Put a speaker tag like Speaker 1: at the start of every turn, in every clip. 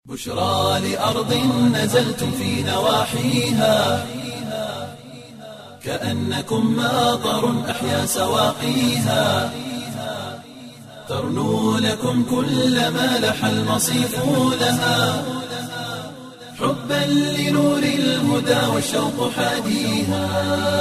Speaker 1: بشرى لأرض نزلتم في نواحيها كأنكم ماطر أحيا سواقيها ترنو لكم كل ما لح المصيف لها حبا لنور الهدى والشوق حاديها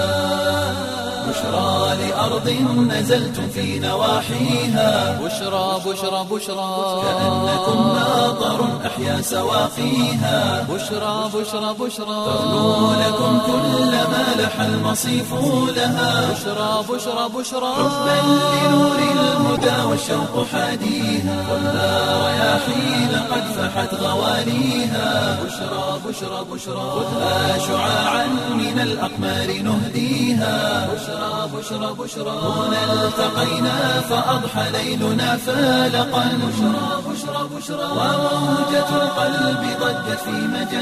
Speaker 1: بشرى لأرض نزلتم في نواحيها
Speaker 2: بشرى بشرى بشرى
Speaker 1: كأنكم ماطر أحيا سواقيها
Speaker 2: بشرى بشرى بشرى
Speaker 1: ترنو لكم كل ما لح المصيف لها
Speaker 2: بشرى بشرى بشرى
Speaker 1: حبا لنور الهدى والشوق حاديها خذها رياحين قد فحت غواليها بشرى بشرى بشرى خذها شعاعا من الأقمار نهديها بشرى بشرى بشرى هنا التقينا فأضحى ليلنا فالقا بشرى بشرى بشرى وموجة القلب ضجت في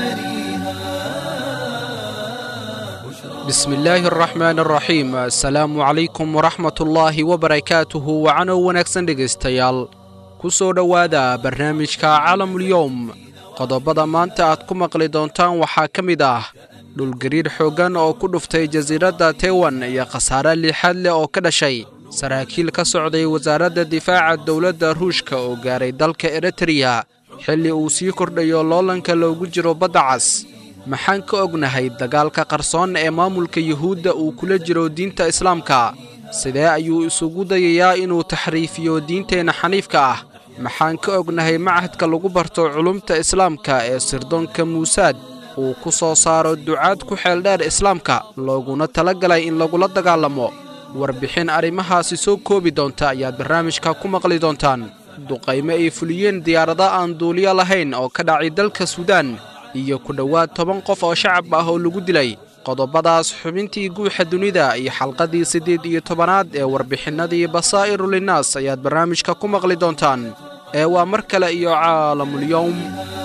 Speaker 1: مجاريها
Speaker 3: bismillaahi araxmaan araxiim assalaamu calaykum waraxmatullaahi wabarakaatuhu wacanow wanaagsan dhegaystayaal ku soo dhowaada barnaamijka calamulyowm qodobada maanta aad ku maqli doontaan waxaa ka mid ah dhulgariir xooggan oo ku dhuftay jasiiradda taiwan iyo khasaare liixaad leh oo ka dhashay saraakiil ka socday wasaaradda difaaca dowladda ruushka oo gaaray dalka eritreya xilli uu sii kordhayo loolanka loogu jiro badda cas maxaan ka ognahay dagaalka qarsoon ee maamulka yuhuudda uu kula jiro diinta islaamka sidee ayuu isugu dayayaa inuu taxriifiyo diinteenna xaniifka ah maxaan ka ognahay machadka lagu barto culumta islaamka ee sirdoonka muusaad uu ku soo saaro ducaad ku xeeldheer islaamka looguna tala galay in lagula dagaalamo warbixin arrimahaasi soo koobi doonta ayaad barnaamijka ku maqli doontaan duqaymo ay fuliyeen diyaarada aan duuliyo lahayn oo ka dhacay dalka suudaan iyo ku dhowaad toban qof oo shacab ah oo lagu dilay qodobadaas xubintii guuxa dunida iyo xalqadii siddeed iyo tobanaad ee warbixinnadii basaa'iru linnaas ayaad barnaamijka ku maqli doontaan ee waa mar kale iyo caalamulyowm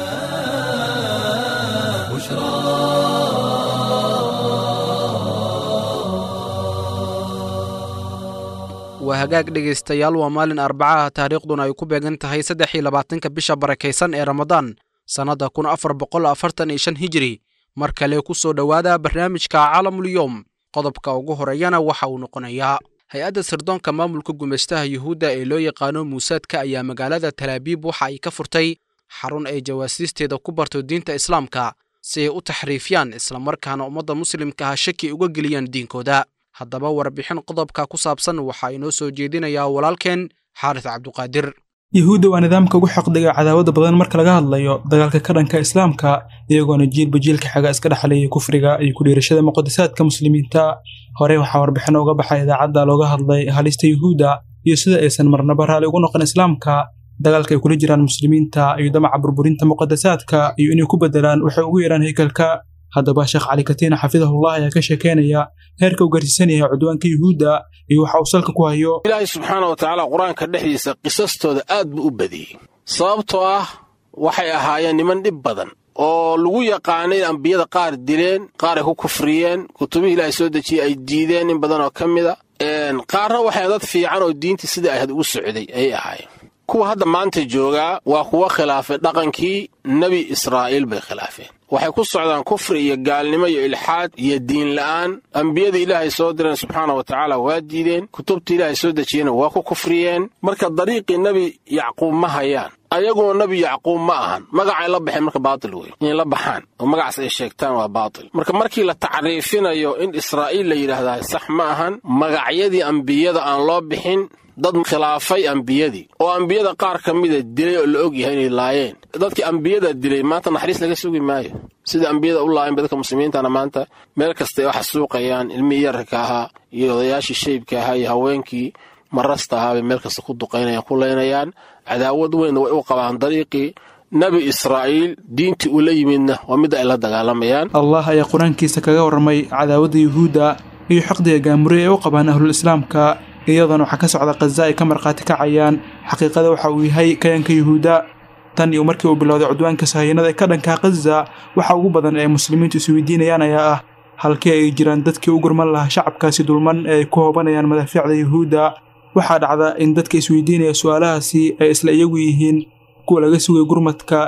Speaker 3: waa hagaag dhegaystayaal waa maalin arbacaha taariikhduna ay ku beegan tahay saddex iyo labaatanka bisha barakaysan ee ramadaan sannadda kun afar boqol afartan iyo shan hijiri mar kale ku soo dhowaada barnaamijka calamulyowm qodobka ugu horeeyana waxa uu noqonayaa hay-adda sirdoonka maamulka gumaystaha yuhuudda ee loo yaqaano muusaadka ayaa magaalada talaabiib waxa ay ka furtay xarun ay jawaasiisteeda ku barto diinta islaamka si ay u taxriifiyaan islamarkaana ummadda muslimka ah shaki uga geliyaan diinkooda haddaba warbixin qodobka ku saabsan waxaa inoo soo jeedinayaa walaalkeen xaaris cabduqaadir
Speaker 4: yuhuudda waa nidaamka ugu xaqdiga cadaawada badan marka laga hadlayo dagaalka ka dhanka islaamka iyagoona jiilba jiilka xaga iska dhexleeyay kufriga iyo kudhiirashada muqadasaadka muslimiinta horey waxaa warbixin uga baxay idaacadda looga hadlay halista yuhuudda iyo sida aysan marnaba raali ugu noqon islaamka dagaalka ay kula jiraan muslimiinta iyo damaca burburinta muqadasaadka iyo inay ku bedelaan waxay ugu yeedhaan haykalka haddaba sheekh cali katiina xafidahullah ayaa ka sheekeynaya heerka uu gaarsiisan yahay cudwaanka yuhuudda iyo waxa uu salka ku hayo
Speaker 5: ilaahay subxaana wa tacaala qur-aanka dhexdiisa qisastooda aad buu u badiyey sababtoo ah waxay ahaayeen niman dhib badan oo lagu yaqaanay ambiyada qaar dileen qaar ay ku kufriyeen kutubihii ilaahay soo dejiyey ay diideen in badan oo ka mida qaarna waxay dad fiican oo diintii sidai ahayd ugu socday ayay ahaayeen kuwa hadda maanta joogaa waa kuwa khilaafay dhaqankii nebi israa'iil bay khilaafeen waxay ku socdaan kufri iyo gaalnimo iyo ilxaad iyo diin la'aan ambiyada ilaahay soo direen subxaana wa tacaala waa diideen kutubta ilaahay soo dejiyena waa ku kufriyeen marka dariiqii nebi yacquub ma hayaan ayaguna nebi yacquub ma ahan magacay la baxeen marka baatil wey inay la baxaan oo magacaas ay sheegtaan waa baatil marka markii la tacriifinayo in israa'iil la yidhaahdaa sax ma ahan magacyadii ambiyada aan loo bixin dad khilaafay ambiyadii oo ambiyada qaar ka mida dilay oo la og yahay inay laayeen dadkii ambiyada dilay maanta naxariis laga sugi maayo sida ambiyada u laayeen ba dadka muslimiintana maanta meel kastay wax suuqayaan ilmihii yararka ahaa iyo odayaashii shaybka ahaa iyo haweenkii marasta ahaa bay meel kasta ku duqaynayaan ku laynayaan cadaawad weynna way u qabaan dariiqii nebi israa'iil diintii uu la yimidna waa midda ay la dagaalamayaan
Speaker 4: allah ayaa qur-aankiisa kaga warramay cadaawadda yuhuudda iyo xaqdiga gaamure ee u qabaan ahlul islaamka iyadoona waxaa ka socda khaza ay ka markhaati kacayaan xaqiiqada waxa uu yahay kayanka yuhuudda tan iyo markii uu bilowday cudwaanka sahayanada ee ka dhanka khaza waxa ugu badan ee muslimiintu isweydiinayaan ayaa ah halkii ay jiraan dadkii u gurman lahaa shacabkaasi dulman ee ay ku hoobanayaan madaafiicda yuhuudda waxaa dhacda in dadka isweydiinaya su'aalahaasi ay isla iyagu yihiin kuwa laga sugay gurmadka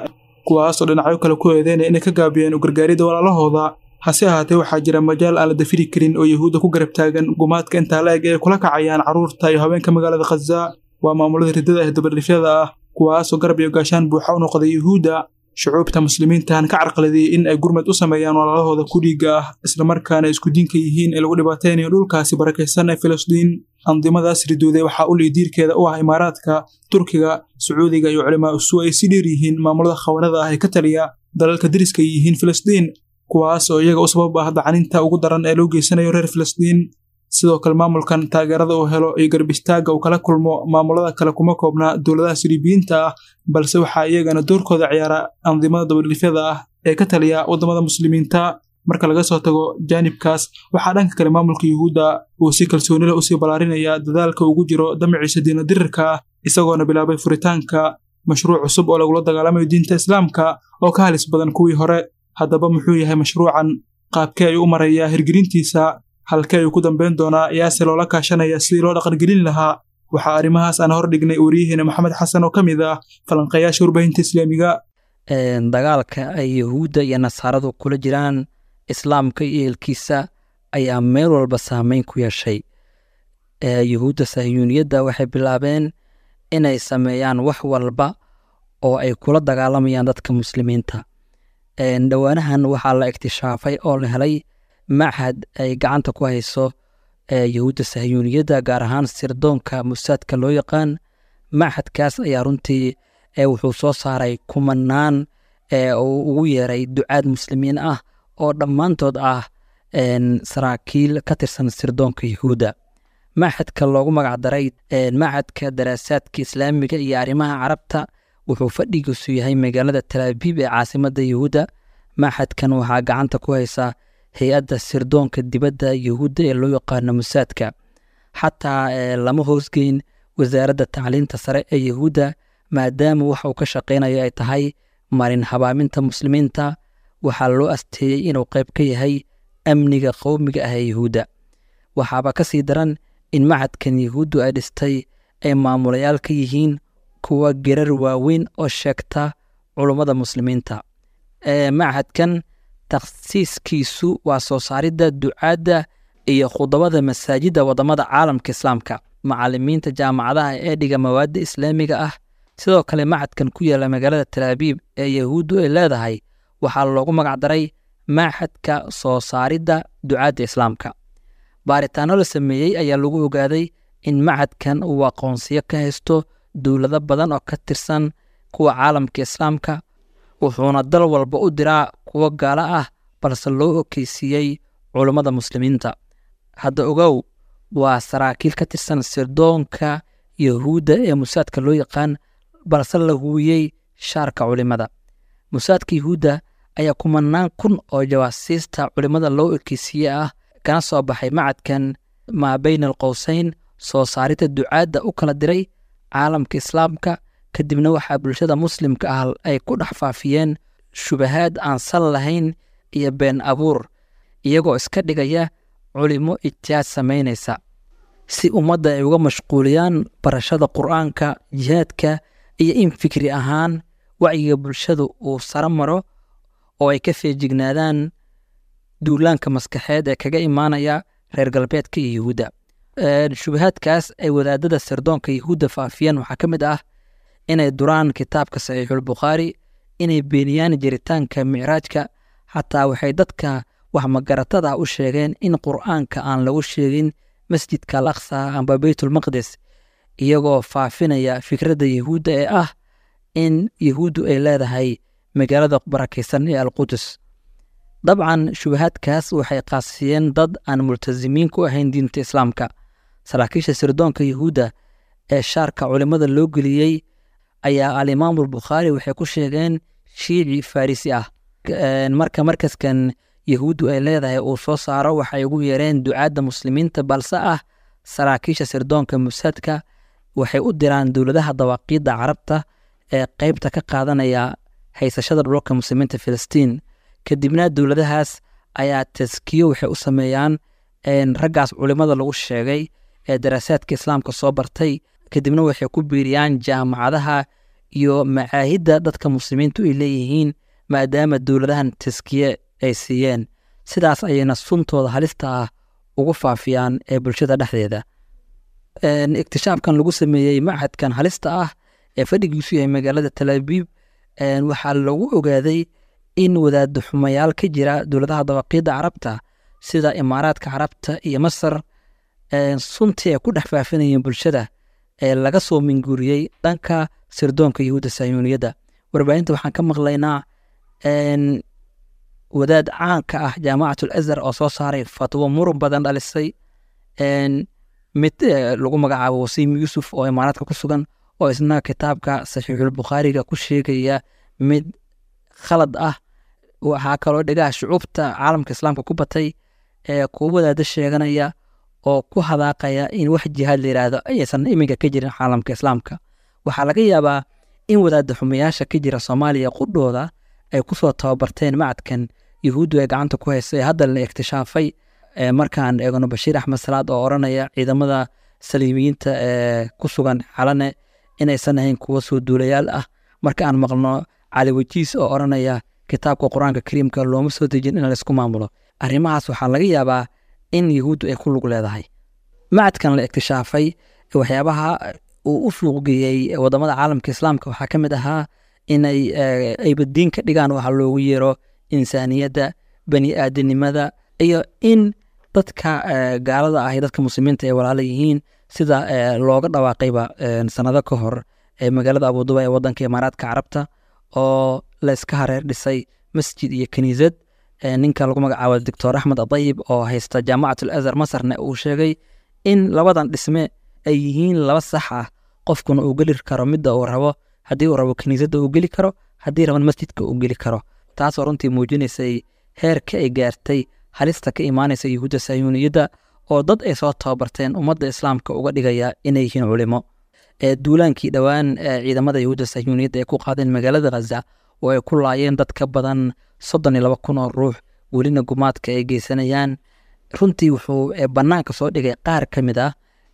Speaker 4: kuwaasoo dhinacyo kale ku eedeynaya inay ka gaabiyeen u gargaaridda walaalahooda hase ahaatee waxaa jira majaal aan la dafiri karin oo yahuudda ku garab taagan gumaadka intaa la eg ee kula kacayaan carruurta iyo haweenka magaalada khaza waa maamulada riddada ee dabadhifyada ah kuwaasoo garab iyo gaashaan buuxa u noqday yuhuudda shucuubta muslimiintahan ka carqaladiyey in ay gurmad u sameeyaan walaalahooda ku dhiigga ah islamarkaana isku diinka yihiin ee lagu dhibaataynayo dhulkaasi barakaysan ee filistiin andimadaas ridooday waxaa u liidiirkeeda u ah imaaraadka turkiga sacuudiga iyo culimaa usu ay si dheer yihiin maamulada khawanada ah ee ka taliya dalalka deriska ay yihiin filistiin kuwaas oo iyaga u sabab ah dacaninta ugu daran ee loo geysanayo reer filistiin sidoo kale maamulkan taageerada uu helo iyo garbistaagga uu kala kulmo maamulada kale kuma koobna dowladaha siriibiyiinta ah balse waxaa iyagana doorkooda ciyaara andimada dabadhifyada ah ee ka taliya waddamada muslimiinta marka laga soo tago jaanibkaas waxaa dhanka kale maamulka yuhuudda uu si kalsooni leh usii ballaarinaya dadaalka ugu jiro damaciisa diina dirirka ah isagoona bilaabay furitaanka mashruuc cusub oo lagula dagaalamayo diinta islaamka oo ka halis badan kuwii hore haddaba muxuu yahay mashruucan qaabkee ayuu u marayaa hirgelintiisa halkee ayuu ku dambayn doonaa yaase loola kaashanaya sidii loo dhaqangelin lahaa waxaa arrimahaas aan hor dhignay wariyaheena maxamed xasan oo ka mid ah falanqeeyaasha warbaahinta islaamiga
Speaker 6: dagaalka ay yahuudda iyo nasaaradu kula jiraan islaamka iyo eelkiisa ayaa meel walba saameyn ku yeeshay yahuudda sahyuuniyadda waxay bilaabeen inay sameeyaan wax walba oo ay kula dagaalamayaan dadka muslimiinta dhowaanahan waxaa la iktishaafay oo la helay machad ay gacanta ku hayso yahuudda sahyuuniyadda gaar ahaan sirdoonka musaadka loo yaqaan machadkaas ayaa runtii wuxuu soo saaray kumanaan uu ugu yeeray ducaad muslimiin ah oo dhammaantood ah saraakiil ka tirsan sirdoonka yahuudda machadka loogu magacdaray machadka daraasaadka islaamiga iyo arrimaha carabta wuxuu fadhigiisu yahay magaalada talaabiib ee caasimadda yahuudda machadkan waxaa gacanta ku haysa hay-adda sirdoonka dibadda yahuudda ee loo yaqaano musaadka xataa lama hoosgeyn wasaaradda tacliinta sare ee yahuudda maadaama waxa uu ka shaqaynayo ay tahay marin habaaminta muslimiinta waxaa loo asteeyey inuu qayb ka yahay amniga qowmiga ah ee yahuudda waxaaba ka sii daran in machadkan yahuuddu ay dhistay ay maamulayaal ka yihiin kuwa gerar waaweyn oo sheegta culummada muslimiinta machadkan takhsiiskiisu waa soo saaridda ducaadda iyo khudabada masaajidda waddamada caalamka islaamka macalimiinta jaamacadaha ee dhiga mawaadda islaamiga ah sidoo kale machadkan ku yaalla magaalada talaabiib ee yahuuddu ay leedahay waxaa loogu magacdaray machadka soo saaridda ducaadda islaamka baaritaanno la sameeyey ayaa lagu ogaaday in machadkan uu aqoonsiyo ka haysto dowlado badan oo ka tirsan kuwa caalamka islaamka wuxuuna dal walba u diraa kuwo gaalo ah balse loo okeysiiyey culummada muslimiinta hadda ogow waa saraakiil ka tirsan sirdoonka yahuudda ee musaadka loo yaqaan balse la huwiyey shaarka culimada musaadka yahuudda ayaa kumanaan kun oo jawaasiista culimmada loo ekeysiiye ah kana soo baxay machadkan maa bayna alqowseyn soo saaridda ducaadda u kala diray caalamka islaamka kadibna waxaa bulshada muslimka ah ay ku dhex faafiyeen shubahaad aan sal lahayn iyo been abuur iyagoo iska dhigaya culimo ijtihaad samaynaysa si ummadda ay uga mashquuliyaan barashada qur'aanka jihaadka iyo in fikri ahaan wacyiga bulshadu uu saro maro oo ay ka feejignaadaan duulaanka maskaxeed ee kaga imaanaya reer galbeedka iyo yahuudda shubahaadkaas ay wadaadada sirdoonka yahuudda faafiyeen waxaa ka mid ah inay duraan kitaabka saxiixulbukhaari inay beeniyaan jiritaanka micraajka xataa waxay dadka wax magaratada u sheegeen in qur'aanka aan lagu sheegin masjidka al aqsa amba beytulmaqdes iyagoo faafinaya fikradda yahuudda ee ah in yahuuddu ay leedahay magaalada barakaysan ee alqudus dabcan shubahaadkaas waxay qaasiyeen dad aan multasimiin ku ahayn diinta islaamka saraakiisha sirdoonka yahuudda ee shaarka culimmada loo geliyey ayaa alimaamulbukhaari waxay ku sheegeen shiici farisi ah marka markaskan yahuuddu ay leedahay uu soo saaro waxay ugu yeereen ducaadda muslimiinta balse ah saraakiisha sirdoonka musaadka waxay u diraan dowladaha dawaaqiidda carabta ee qeybta ka qaadanaya haysashada dhulka muslimiinta filistiin kadibna dowladahaas ayaa taskiyo waxay u sameeyaan raggaas culimmada lagu sheegay ee daraasaadka islaamka soo bartay kadibna waxay ku biiriyaan jaamacadaha iyo macaahidda dadka muslimiintu ay leeyihiin maadaama dowladahan taskiye ay siiyeen sidaas ayayna suntooda halista ah ugu faafiyaan ee bulshada dhexdeeda iktishaafkan lagu sameeyey machadkan halista ah ee fadhigiisu yahay magaalada talaabiib waxaa lagu ogaaday in wadaada xumayaal ka jira dowladaha dabaqiyadda carabta sida imaaraadka carabta iyo masar suntii ay ku dhex faafinayeen bulshada ee laga soo minguuriyey dhanka sirdoonka yahuudda sayuuniyadda warbaahinta waxaan ka maqlaynaa wadaad caanka ah jaamacatul azhar oo soo saaray fatwo murun badan dhalisay mid lagu magacaabo wasiim yuusuf oo imaaraadka ku sugan oo isna kitaabka saxiixulbukhaariga ku sheegaya mid khalad ah waxaa kaloo dhegaha shucuubta caalamka islaamka ku batay ee kuwa wadaada sheeganaya oo ku hadaaqaya in wax jihaad la yidhaahdo ayaysan iminka ka jirin caalamka islaamka waxaa laga yaabaa in wadaada xumayaasha ka jira soomaaliya qudhooda ay kusoo tababarteen macadkan yuhuuddu ee gacanta ku haysa ee hadda la iktishaafay markaan eegno bashiir axmed salaad oo odhanaya ciidamada saliimiyiinta ee ku sugan xalane inaysan ahayn kuwa soo duulayaal ah marka aan maqlno cali wajiis oo odhanaya kitaabka qur-aanka kariimka looma soo dejin in laysku maamulo arrimahaas waxaa laga yaabaa in yuhuuddu ay ku lug leedahay macadkan la iktishaafay waxyaabaha uu u suuqgeeyey wadamada caalamka islaamka waxaa ka mid ahaa inay aybadiin ka dhigaan waxa loogu yeero insaaniyadda bani aadanimada iyo in dadka gaalada ah iyo dadka muslimiinta ay walaala yihiin sida looga dhawaaqayba sanado ka hor magaalada abuduba ee wadanka imaaraadka carabta oo layska hareer dhisay masjid iyo kaniisad ninka lagu magacaabo doctor axmed adayib oo haysta jaamacatul azhar masarna uu sheegay in labadan dhisme ay yihiin laba sax ah qofkuna uu geli karo midda uu rabo haddii uu rabo kaniisadda uu geli karo haddii raban masjidka uu geli karo taasoo runtii muujinaysay heerka ay gaartay halista ka imaanaysa yuhuudda sayuuniyadda oo dad ay soo tababarteen ummadda islaamka uga dhigaya inay yihiin culimo duulaankii dhowaan ciidamada yuhuudda sayuuniyadda ay ku qaadeen magaalada khaza oo ay ku laayeen dad ka badan soddon iyo laba kun oo ruux welina gumaadka ay geysanayaan runtii wuxuu bannaanka soo dhigay qaar ka mid ah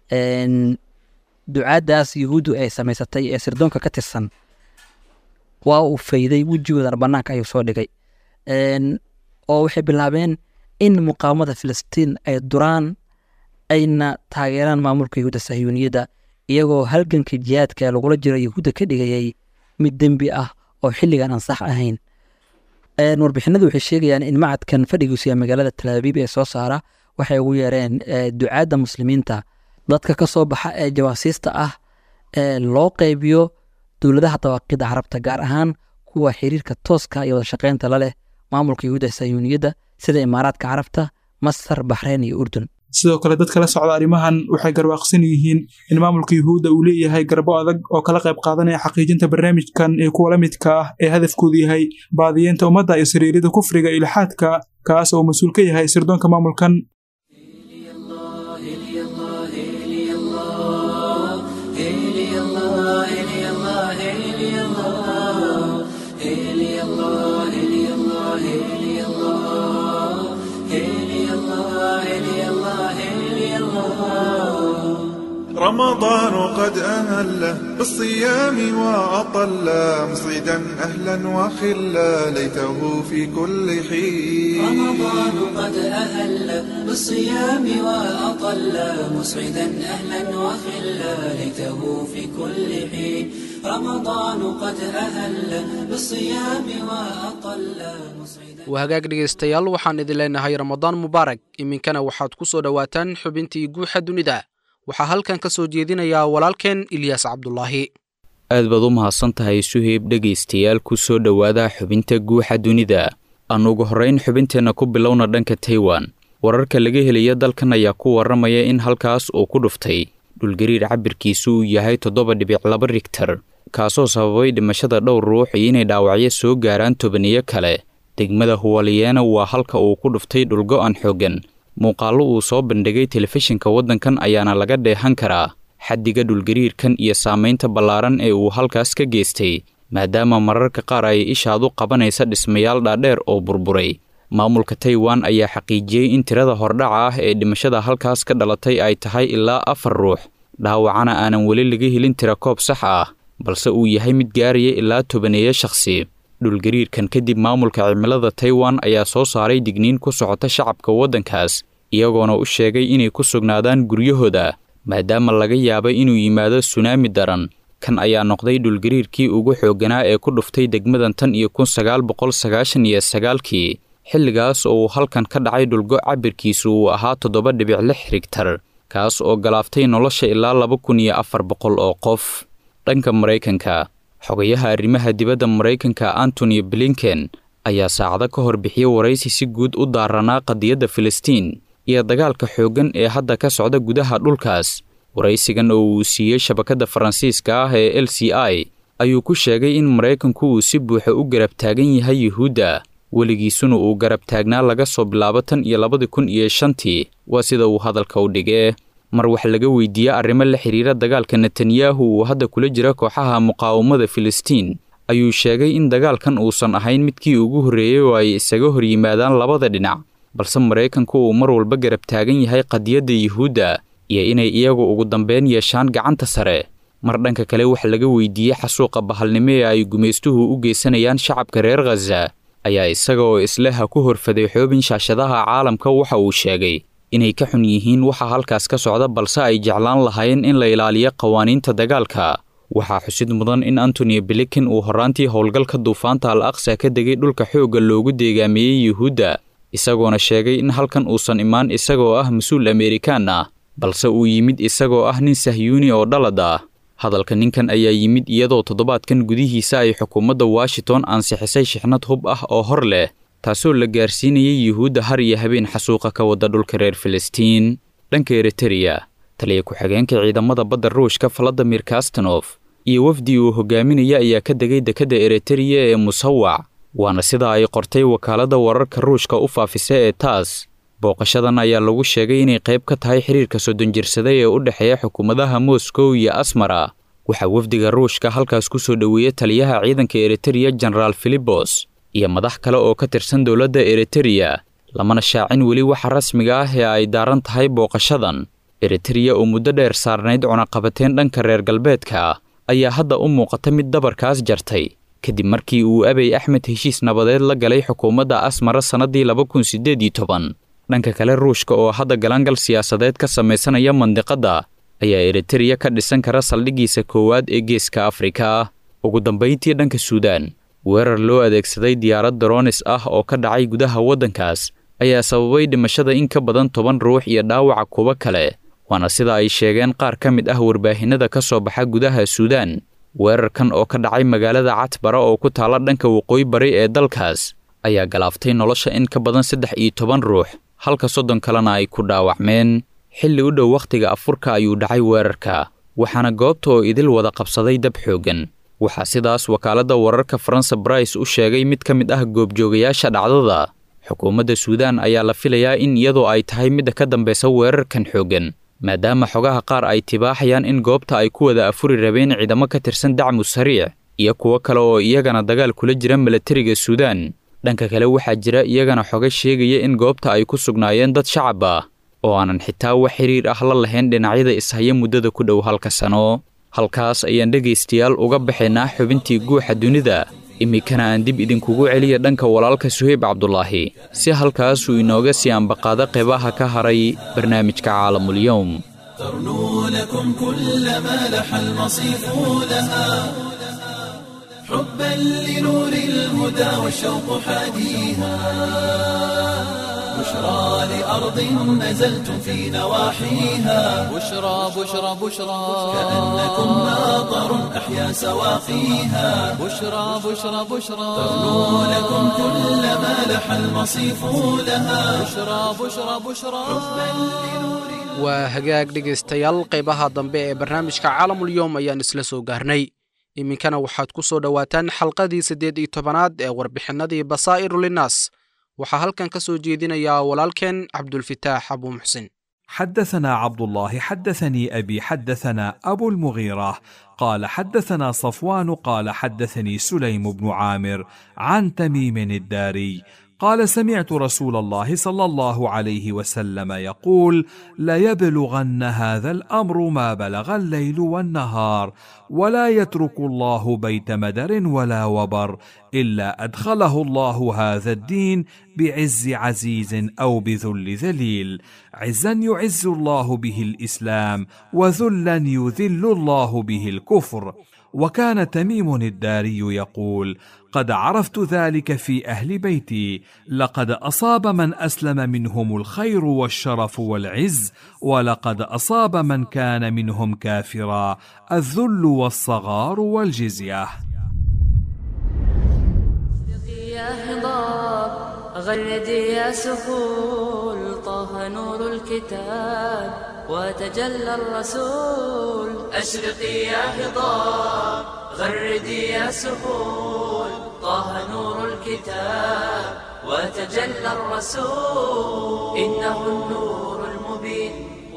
Speaker 6: ducaaddaas yuhuuddu ay samaysatay ee sirdoonka ka tirsan waa uu fayday wejigoodana bannaanka ayuu soo dhigay oo waxay bilaabeen in muqaawamada filistiin ay duraan ayna taageeraan maamulka yuhuudda sahyuuniyadda iyagoo halganka jihaadka ee lagula jiro yuhuudda ka dhigayay mid dembi ah oo xilligan aan sax ahayn warbixinadu waxay sheegayaan in macadkan fadhigiisu yahay magaalada talaabiib ee soo saara waxay ugu yeereen ducaadda muslimiinta dadka ka soo baxa ee jawaasiista ah ee loo qaybiyo dowladaha dawaaqida carabta gaar ahaan kuwa xiriirka tooska iyo wadashaqeynta la leh maamulka yuhuudda sayuuniyadda sida imaaraadka carabta masar baxreyn iyo urdun
Speaker 4: sidoo kale dadka la socda arrimahan waxay garwaaqsan yihiin in maamulka yuhuudda uu leeyahay garbo adag oo kala qayb qaadanaya xaqiijinta barnaamijkan ee kuwa la midka ah ee hadafkoodu yahay baadiyeenta ummadda iyo sariirida kufriga iyo ilxaadka kaas oo mas-uul ka yahay sirdoonka maamulkan
Speaker 7: رمضان قد أهل بالصيام وأطل مصيدا أهلا وخلا ليته في كل حين
Speaker 1: رمضان قد أهل بالصيام وأطل مسعدا أهلا وخلا ليته في كل حين رمضان قد أهل بالصيام وأطل مسعدا
Speaker 3: waa hagaag dhegaystayaal waxaan idin leenahay ramadaan mubaarak iminkana waxaad ku soo dhowaataan xubintii guuxa dunida waxaa halkan ka soo jeedinayaa walaalkeen ilyaas cabdulaahi
Speaker 8: aad baad u mahadsan tahay suheyb dhegaystayaal ku soo dhowaada xubinta guuxa dunida aan ugu horrayn xubinteenna ku bilowna dhanka taiwan wararka laga helaya dalkan ayaa ku warramaya in halkaas uu ku dhuftay dhulgariir cabirkiisu uu yahay toddoba dhibic laba rigtar kaasoo sababay dhimashada dhowr ruux iyo inay dhaawacyo soo gaaraan tobaniyo kale degmada huwaliyeena waa halka uu ku dhuftay dhulgo'an xooggan muuqaallo uu soo bandhigay telefishinka waddankan ayaana laga dheehan karaa xaddiga dhulgariirkan iyo saamaynta ballaaran ee uu halkaas ka geystay maadaama mararka qaar ay ishaadu qabanaysa dhismayaal dhaadheer oo burburay maamulka taiwan ayaa xaqiijiyey in tirada hordhaca ah ee dhimashada halkaas ka dhalatay ay tahay ilaa afar ruux dhaawacana aanan weli laga helin tira koob sax ah balse uu yahay mid gaaraya ilaa tobaneeyo shakhsi dhulgariirkan kadib maamulka cimilada taiwan ayaa soo saaray digniin ku socota shacabka waddankaas iyagoona u sheegay inay ku sugnaadaan guryahooda maadaama laga yaabay inuu yimaado sunaami daran kan ayaa noqday dhulgariirkii ugu xoogganaa ee ku dhuftay degmadan tan iyo kun sagaal boqol sagaashan iyo sagaalkii xilligaas oo uu halkan ka dhacay dhulgo cabirkiisu uu ahaa toddoba dhibic lix rigtar kaas oo galaaftay nolosha ilaa laba kun iyo afar boqol oo qof dhanka maraykanka xogayaha arrimaha dibadda maraykanka antony blinken ayaa saacado ka hor bixiyey waraysi si guud u daaranaa qadiyadda filistiin iyo dagaalka xooggan ee hadda ka socda gudaha dhulkaas waraysigan oo uu siiyey shabakadda faransiiska ah ee l c i ayuu ku sheegay in maraykanku uu si buuxa u garab taagan yahay yuhuudda weligiisuna uu garab taagnaa laga soo bilaabo tan iyo labadi kun iyo shantii waa sida uu hadalka u dhigee mar wax laga weydiiyey arrimo la xidhiira dagaalka netanyahu uu hadda kula jira kooxaha muqaawamada filistiin ayuu sheegay in dagaalkan uusan ahayn midkii ugu horreeyey oo ay isaga hor yimaadaan labada dhinac balse maraykanku uu mar walba garab taagan yahay qadiyadda yuhuudda iyo inay iyagu ugu dambeyn yeeshaan gacanta sare mar dhanka kale wax laga weydiiyey xasuuqa bahalnimo ee ay gumaystuhu u geysanayaan shacabka reer khaza ayaa isaga oo isleha ku horfaday xoobin shaashadaha caalamka waxa uu sheegay inay ka xun yihiin waxa halkaas ka socda balse ay jeclaan lahayn in la ilaaliyo qawaaniinta dagaalka waxaa xusid mudan in antony blinken uu horraantii howlgalka duufaanta al aqsa ka degay dhulka xoogga loogu deegaameeyey yuhuudda isagoona sheegay in halkan uusan imaan isagoo ah mas-uul amerikaan ah balse uu yimid isagoo ah nin sahyuuni oo dhalad ah hadalka ninkan ayaa yimid iyadoo toddobaadkan gudihiisa ay xukuumadda washington ansixisay shixnad hub ah oo hor leh taasoo la gaarsiinayay yuhuudda har iyo habeen xasuuqa ka wada dhulka reer filistiin dhanka eritereya taliya ku-xigeenka ciidamada badda ruushka valadimir kastanof iyo wafdi uu hogaaminaya ayaa ka degay dekedda eritereya ee musawac waana sida ay qortay wakaaladda wararka ruushka u faafisa ee taas booqashadan ayaa lagu sheegay inay qayb ka tahay xiriirka soddon jirsada ee u dhexeeya xukuumadaha moscow iyo asmara waxaa wafdiga ruushka halkaas ku soo dhoweeyey taliyaha ciidanka eritereya genaraal filibos iyo madax kale oo ka tirsan dowladda eritereya lamana shaacin weli waxa rasmiga ah ee ay daaran tahay booqashadan eritereya oo muddo dheer saarnayd cunaqabateen dhanka reer galbeedka ayaa hadda u muuqata mid dabarkaas jartay kadib markii uu abey axmed heshiis nabadeed la galay xukuumadda asmara sannaddii laba kun siddeed iyo toban dhanka kale ruushka oo hadda galangal siyaasadeed ka samaysanaya mandiqadda ayaa eritereya ka dhisan kara saldhiggiisa koowaad ee geeska afrika ugu dambayntii dhanka suudaan weerar loo adeegsaday diyaarad daroonis ah oo ka dhacay gudaha waddankaas ayaa sababay dhimashada in ka badan toban ruux iyo dhaawaca kuwo kale waana sida ay sheegeen qaar ka mid ah warbaahinada ka soo baxa gudaha suudaan weerarkan oo ka dhacay magaalada catbara oo ku taala dhanka waqooyi bari ee dalkaas ayaa galaaftay nolosha in ka badan saddex iyo toban ruux halka soddon kalena ay ku dhaawacmeen xilli u dhow wakhtiga afurka ayuu dhacay weerarka waxaana goobta oo idil wada qabsaday dab xooggan waxaa sidaas wakaaladda wararka faransa brice u sheegay mid ka mid ah goobjoogayaasha dhacdada xukuumadda suudaan ayaa la filayaa in iyadoo ay tahay midda ka dambaysa weerarkan xooggan maadaama xogaha qaar ay tibaaxayaan in goobta ay ku wada afuri rabeen ciidamo ka tirsan dacmu sariic iyo kuwo kale oo iyagana dagaal kula jira milatariga suudaan dhanka kale waxaa jira iyagana xoga sheegaya in goobta ay ku sugnaayeen dad shacab ah oo aanan xitaa wax xiriir ah la lahayn dhinacyada ishaya muddada ku dhow halka sano halkaas ayaan dhegaystayaal uga baxaynaa xubintii guuxa dunida iminkana aan dib idinkugu celiya dhanka walaalka suheyb cabdulaahi si halkaasuu inooga sii ambaqaado qeybaha ka haray barnaamijka caalamulyowm
Speaker 1: ترنو لكم كل ما لح المصيف لها حبا لنور الهدى والشوق حاديها بشرى لأرض نزلتم في نواحيها
Speaker 2: بشرى بشرى بشرى
Speaker 1: كأنكم ماطر أحيا سواقيها
Speaker 2: بشرى بشرى بشرى
Speaker 1: ترنو لكم كل ما لح المصيف لها
Speaker 2: بشرى بشرى بشرى
Speaker 3: waa hagaag dhegaystayaal qaybaha dambe ee barnaamijka caalamulyoom ayaan isla soo gaarnay iminkana waxaad ku soo dhowaataan xalqadii siddeed iyo tobanaad ee warbixinnadii basaa'iru linnaas waxaa halkan ka soo jeedinayaa walaalkeen cabdulfitaax abuu muxsin
Speaker 9: حدثنا عبد الله حدثني ابي حدثنا ابو المغيره قال حدثنا صفوان قال حدثني سليم بن عامر عن تميم الداري قال سمعت رسول الله صلى الله عليه وسلم يقول ليبلغن هذا الامر ما بلغ الليل والنهار ولا يترك الله بيت مدر ولا وبر الا ادخله الله هذا الدين بعز عزيز او بذل ذليل عزا يعز الله به الاسلام وذلا يذل الله به الكفر وكان تميم الداري يقول قد عرفت ذلك في اهل بيتي لقد اصاب من اسلم منهم الخير والشرف والعز ولقد اصاب من كان منهم كافرا الذل والصغار والجزيه
Speaker 10: يا هضاب غردي يا سهول طه نور الكتاب وتجلى الرسول أشرقي يا هضاب غردي يا سهول طه نور الكتاب وتجلى الرسول إنه النور المبين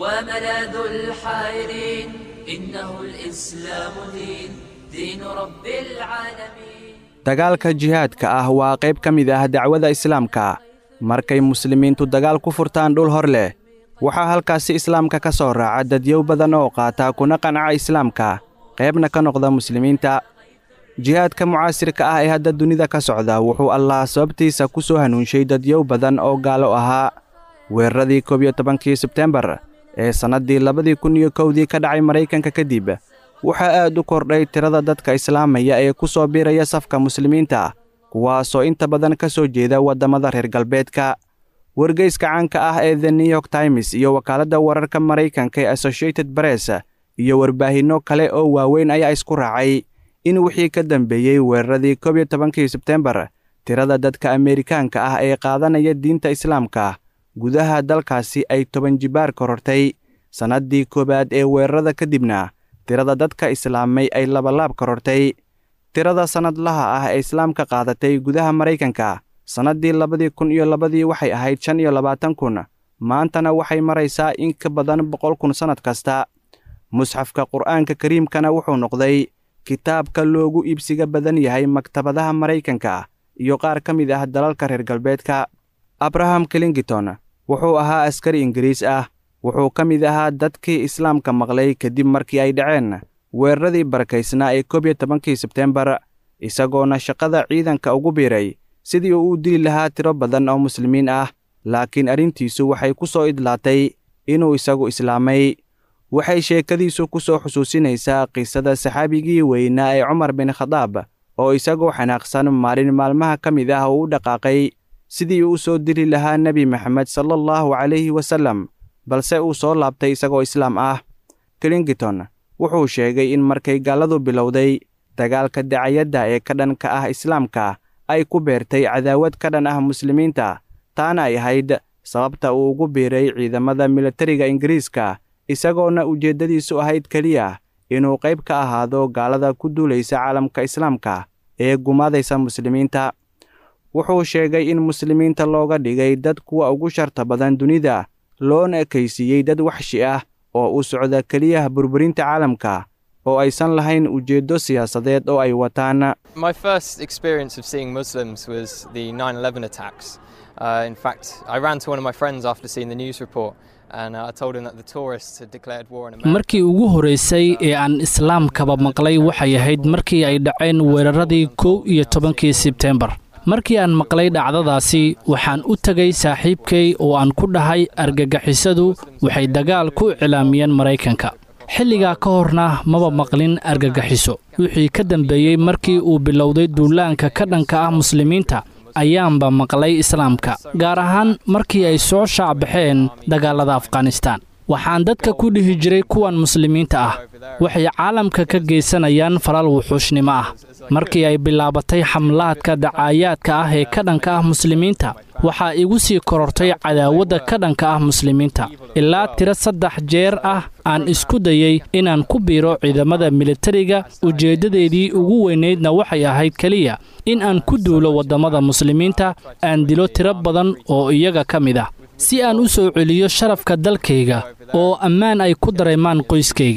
Speaker 10: وملاذ الحائرين إنه الإسلام دين دين رب العالمين
Speaker 11: dagaalka jihaadka ah waa qayb ka mid ah dacwada islaamka markay muslimiintu dagaal ku furtaan dhul hor leh waxaa halkaasi islaamka ka soo raaca dadyow badan oo qaata kuna qanca islaamka qaybna ka noqda muslimiinta jihaadka mucaasirka ah ee hadda dunida ka socda wuxuu allah sababtiisa ku soo hanuunshay dadyow badan oo gaalo ahaa weeraradii koob iyo tobankii sebtembar ee sannaddii labadii kun iyo kowdii ka dhacay maraykanka kadib waxaa aad u kordhay tirada dadka islaamaya ee ku soo biiraya safka muslimiinta kuwaasoo inta badan ka soo jeeda waddamada reer galbeedka wargeyska caanka ah ee the new york times iyo wakaaladda wararka maraykanka ee associated bress iyo warbaahinno kale oo waaweyn ayaa isku raacay in wixii ka dambeeyey weeraradii koob iyo tobankii sebtembar tirada dadka ameerikaanka ah ee qaadanaya diinta islaamka gudaha dalkaasi ay toban jibaar korortay sannaddii koowaad ee weerarada kadibna tirada dadka islaamay ay labalaab korortay tirada sannadlaha ah ee islaamka qaadatay gudaha maraykanka sannaddii labadii kun iyo labadii waxay ahayd shan iyo labaatan kun maantana waxay maraysaa in ka badan boqol kun sannad kasta musxafka qur'aanka kariimkana wuxuu noqday kitaabka loogu iibsiga badan yahay maktabadaha maraykanka iyo qaar ka mid ah dalalka reer galbeedka abraham clingiton wuxuu ahaa askari ingiriis ah wuxuu ka mid ahaa dadkii islaamka maqlay kadib markii ay dhaceen weeraradii barakaysnaa ee koob iyo tobankii sebtembar isagoona shaqada ciidanka ugu biiray sidii uu u dili lahaa tiro badan oo muslimiin ah laakiin arrintiisu waxay ku soo idlaatay inuu isagu islaamay waxay sheekadiisu ku soo xusuusinaysaa qisada saxaabigii weynaa ee cumar bin khadaab oo isagoo xanaaqsan maalin maalmaha ka mid ah uu u dhaqaaqay sidii uu u soo dili lahaa nebi maxamed sala allahu calayhi wasallam balse uu soo laabtay isagoo islaam ah clingiton wuxuu sheegay in markay gaalladu bilowday dagaalka dacayadda ee ka dhanka ah islaamka ay ku beertay cadaawad ka dhan ah muslimiinta taana ay ahayd sababta uu ugu biiray ciidamada militariga ingiriiska isagoona ujeeddadiisu ahayd keliya inuu qayb ka ahaado gaalada ku duulaysa caalamka islaamka ee gumaadaysa muslimiinta wuxuu sheegay in muslimiinta looga dhigay dad kuwa ugu sharta badan dunida loona ekaysiiyey dad waxshi ah oo u socda keliyaha burburinta caalamka oo aysan lahayn ujeeddo siyaasadeed oo ay wataan
Speaker 12: My first experience of seeing Muslims was the 9 11 attacks. Uh, in fact, I ran to one of my friends after seeing the news report and uh, I told him that the tourists had declared war on America.
Speaker 13: markii ugu horeysay ee aan islaamkaba maqlay waxay ahayd markii ay dhaceen weeraradii kow iyo tobankii sebtembar markii aan maqlay dhacdadaasi waxaan u tegay saaxiibkay oo aan ku dhahay argagixisadu waxay dagaal ku cilaamiyeen maraykanka xilligaa ka horna maba maqlin argagaxiso wixii ka dambeeyey markii uu bilowday duulaanka ka dhanka ah muslimiinta ayaanba maqlay islaamka gaar ahaan markii ay soo shaacbaxeen dagaalada afghanistaan waxaan dadka ku dhihi jiray kuwan muslimiinta ah waxay caalamka ka geysanayaan falal wuxuushnimo ah markii ay bilaabatay xamlaadka dacaayaadka ah ee ka dhanka ah muslimiinta waxaa igu sii korortay cadaawadda ka dhanka ah muslimiinta ilaa tiro saddex jeer ah aan isku dayey inaan ku biiro ciidamada militariga ujeeddadeedii ugu weynaydna waxay ahayd keliya in aan ku duulo waddamada muslimiinta aan dilo tiro badan oo iyaga ka mid ah si aan u soo celiyo sharafka dalkayga oo ammaan ay ku dareemaan qoyskayga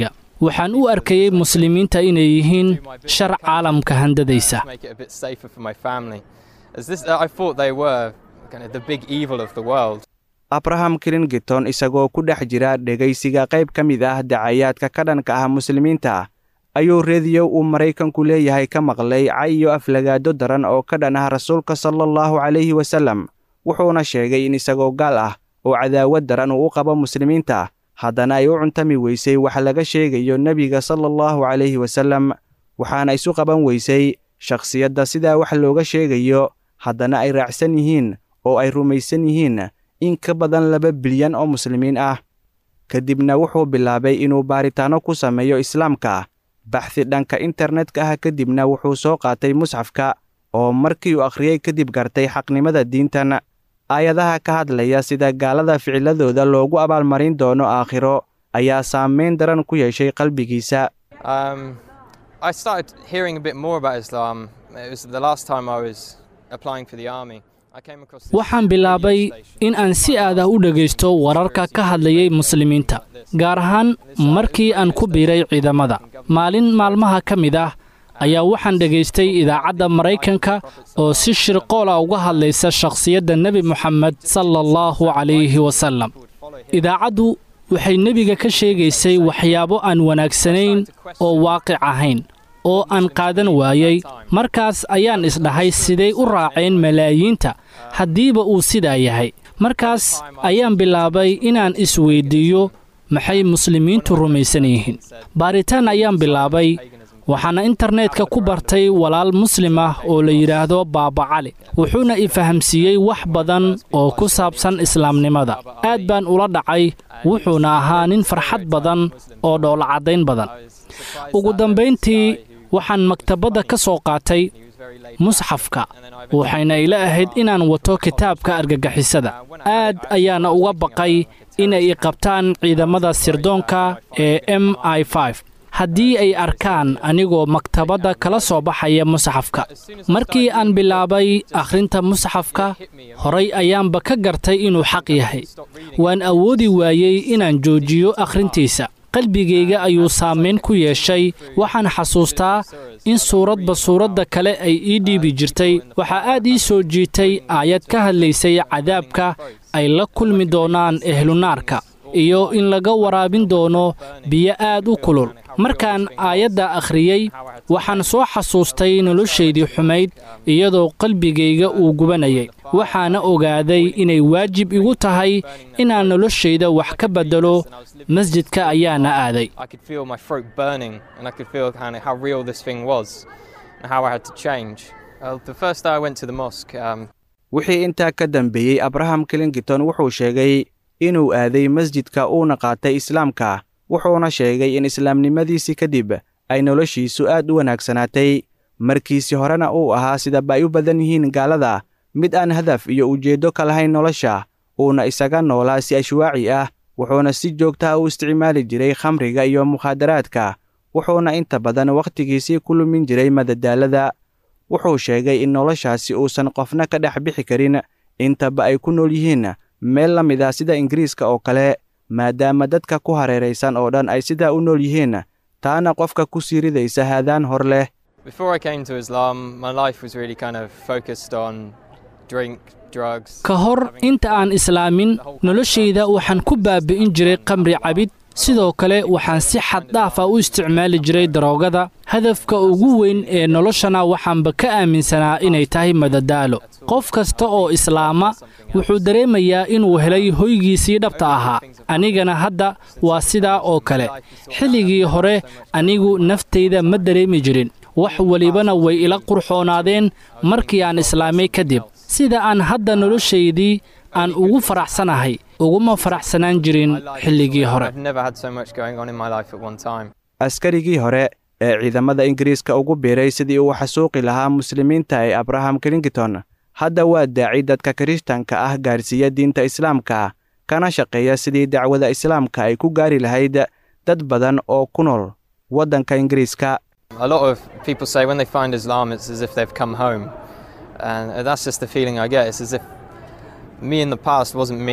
Speaker 13: waxaan u arkayey muslimiinta inay yihiin shar caalamka handadaysa
Speaker 12: make it a bit safer for my family. As this, I thought they were kind of the big evil of the world.
Speaker 11: abraham clingiton isagoo ku dhex jira dhegaysiga qayb ka mid ah dacayaadka ka dhanka ah muslimiinta ayuu rediyo uu maraykanku leeyahay ka maqlay cay iyo aflagaado daran oo ka dhan ah rasuulka sala allahu calayhi wasallam wuxuuna sheegay in isagoo gaal ah oo cadaawad daran uu u qabo muslimiinta haddana ay u cuntami weysay wax laga sheegayo nebiga sala allahu calayhi wasallam waxaana isu qaban weysay shakhsiyadda sidaa wax looga sheegayo haddana ay raacsan yihiin oo ay rumaysan yihiin in ka badan laba bilyan oo muslimiin ah kadibna wuxuu bilaabay inuu baaritaanno ku sameeyo islaamka baxdi dhanka internetka ah kadibna wuxuu soo qaatay musxafka oo markii uu akhriyey kadib gartay xaqnimada diintan aayadaha ka hadlaya sida gaalada ficiladooda loogu abaalmarin doono aakhiro ayaa saamayn daran ku yeeshay qalbigiisa
Speaker 12: Um, I started hearing a bit more about Islam. It was the last time I was applying for the army. I came across this
Speaker 13: waxaan bilaabay in aan si aad ah u dhegaysto wararka ka hadlayay muslimiinta gaar ahaan markii aan ku biiray ciidamada maalin maalmaha ka mid ah ayaa waxaan dhegaystay idaacadda maraykanka oo si shirqoola uga hadlaysa shakhsiyadda nebi moxamed sala allahu calayhi wasallam idaacaddu waxay nebiga ka sheegaysay waxyaabo aan wanaagsanayn oo waaqic ahayn oo aan qaadan waayey markaas ayaan isdhahay siday u raaceen malaayiinta haddiiba uu sidaa yahay markaas ayaan bilaabay inaan isweyddiiyo maxay muslimiintu rumaysan yihiin baaritaan ayaan bilaabay waxaana internetka ku bartay walaal muslim ah oo la yidhaahdo baaba cali wuxuuna i fahamsiiyey wax badan oo ku saabsan islaamnimada aad baan ula dhacay wuxuuna ahaa nin farxad badan oo dhoolacaddayn badan ugu dambayntii waxaan maktabadda ka soo qaatay musxafka waxayna ila ahayd inaan wato kitaabka argagixisada aad ayaana uga baqay inay i qabtaan ciidamada sirdoonka ee m i haddii ay arkaan anigoo maktabadda kala soo baxaya musxafka markii aan bilaabay akhrinta musxafka horay ayaanba ka gartay inuu xaq yahay waan awoodi waayey inaan joojiyo akhrintiisa qalbigayga ayuu saamayn ku yeeshay waxaan xasuustaa in suuradba suuradda kale ay ii dhiibi jirtay waxaa aad ii soo jiitay aayad ka hadlaysay cadaabka ay la kulmi doonaan ehlunaarka iyo in laga waraabin doono biyo aad u kulul markaan aayadda akhriyey waxaan soo xasuustay noloshaydii xumayd iyadoo qalbigayga uu gubanayay waxaana ogaaday inay waajib igu tahay inaan noloshayda wax ka beddelo masjidka ayaana aaday
Speaker 12: I could feel my throat burning and I could feel kind of how real this thing was and how I had to change. Uh, the first day I went to the mosque, um,
Speaker 11: wixii intaa ka dambeeyey abraham clingiton wuxuu sheegay inuu aaday masjidka uuna qaatay islaamka wuxuuna sheegay in islaamnimadiisii kadib ay noloshiisu aad u wanaagsanaatay markiisi horena uu ahaa sidaba ay u badan yihiin gaalada mid aan hadaf iyo ujeeddo ka lahayn nolosha uuna isaga noolaa si ashwaaci ah wuxuuna si joogtaha u isticmaali jiray khamriga iyo mukhaadaraadka wuxuuna inta badan wakhtigiisii ku lumin jiray madadaalada wuxuu sheegay in noloshaasi uusan qofna ka dhex bixi karin intaba ay ku nool yihiin meel la mid ah sida ingiriiska oo kale maadaama dadka ku hareeraysan oo dhan ay sidaa u nool yihiin taana qofka ku sii ridaysa haadaan hor leh
Speaker 12: before I came to Islam, my life was really kind of focused on drink, drugs.
Speaker 13: ka hor inta aan islaamin noloshayda waxaan ku baabi'in jiray qamri cabid sidoo kale waxaan si xad dhaaf ah u isticmaali jiray daroogada hadafka ugu weyn ee noloshana waxaanba ka aaminsanaa inay tahay madadaalo qof kasta oo islaama wuxuu dareemayaa inuu helay hoygiisii dhabta ahaa anigana hadda waa sidaa oo kale xilligii hore anigu naftayda ma dareemi jirin wax welibana way ila qurxoonaadeen markii aan islaamay kadib sida aan hadda noloshaydii aan ugu faraxsanahay uguma faraxsanaan jirin xilligii hore
Speaker 12: I've never had so much going on in my life at one time.
Speaker 11: askarigii hore ee ciidamada ingiriiska ugu biiray sidii uu xasuuqi lahaa muslimiinta ee abraham clingiton hadda waa daaci dadka kirishtanka ah gaarsiiya diinta islaamka kana shaqeeya sidii dacwada islaamka ay ku gaari lahayd dad badan oo ku nool waddanka ingiriiska
Speaker 12: A lot of people say when they find Islam, it's as if they've come home. And that's just the feeling I get. It's as if me in the past wasn't me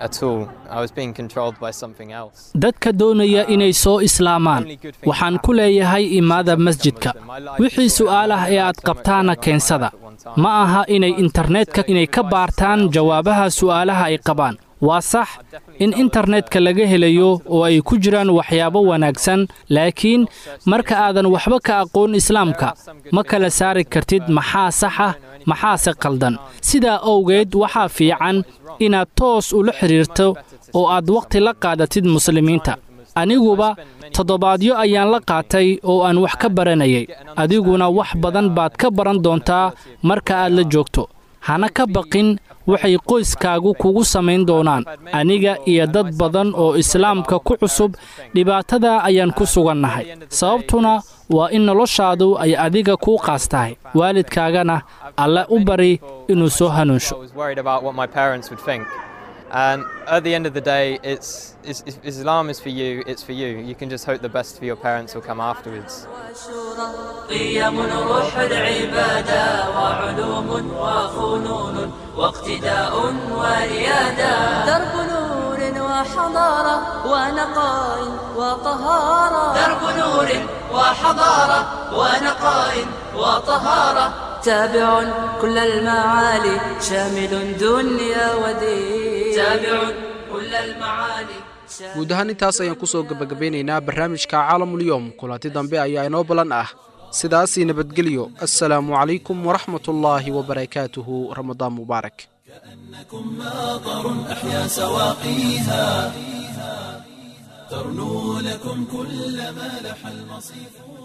Speaker 12: at all. I was being controlled by something else.
Speaker 13: dadka doonaya inay soo islaamaan waxaan ku leeyahay imaada masjidka wixii su'aal ah ee aad qabtaana keensada ma aha inay internetka inay ka baartaan jawaabaha su'aalaha ay qabaan waa sax in internetka laga helayo oo ay ku jiraan waxyaabo wanaagsan laakiin marka aadan waxba ka aqoon islaamka ma kala saari kartid maxaa sax ah maxaase qaldan sidaa owgeed waxaa fiican inaad toos ula xidhiirto oo aad wakhti la qaadatid muslimiinta aniguba toddobaadyo ayaan la qaatay oo aan wax ka baranayay adiguna wax badan baad ka baran doontaa marka aad la joogto hana ka baqin waxay qoyskaagu kugu samayn doonaan aniga iyo dad badan oo islaamka ku cusub dhibaatada ayaan ku sugannahay sababtuna waa in noloshaadu ay adiga kuu qaas tahay waalidkaagana alle u bari inuu soo hanuunsho
Speaker 12: I was worried about what my parents would think. And at the end of the day, it's, it's, if Islam is for you, it's for you. You can just hope the best for your parents will come afterwards.
Speaker 10: قيم روح العبادة وعلوم وفنون واقتداء وريادة درب نور وحضارة ونقاء وطهارة درب نور وحضارة ونقاء وطهارة تابع كل المعالي شامل دنيا ودين تابع كل المعالي
Speaker 3: guud ahaan intaas ayaan ku soo gebagabeynaynaa barnaamijka caalamulyoom kulanti dambe ayaa inoo ballan ah sidaasii nabadgelyo assalaamu calaykum waraxmatullaahi wabarakaatuhu ramadaan mubaarak
Speaker 1: ماطر أحيا سواقيها ترنو لكم كل ما لح المصيف